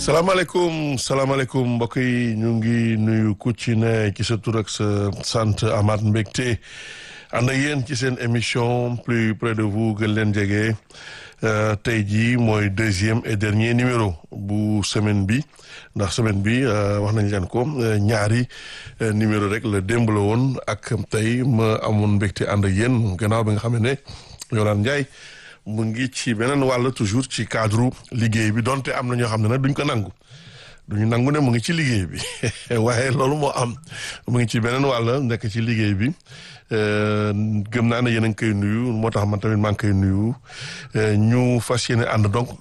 salaamaaleykum salaamaaleykum mbokk yi ñu ngi nuyu ku ci ne ci sa tur ak sa sant Amath Mbégte ànd ak yéen ci seen émission plus près de vous gën leen jege tey jii mooy deuxième et dernier numéro bu semaine bi ndax semaine bi wax nañ leen ko ñaari numéro rek la démb la woon ak tey ma amoon mbégte ànd ak yéen gannaaw bi nga xam ne Yolande Ndiaye mu ngi ci beneen wàll toujours ci cadre liggéey bi donte am na ñoo xam ne nag duñ ko nangu duñu nangu ne mu ngi ci liggéey bi waaye loolu moo am mu ngi ci beneen wàll nekk ci liggéey bi gëm naa ne yéen a ngi koy nuyu moo tax man tamit maa ngi koy nuyu ñu fas yéene ànd donc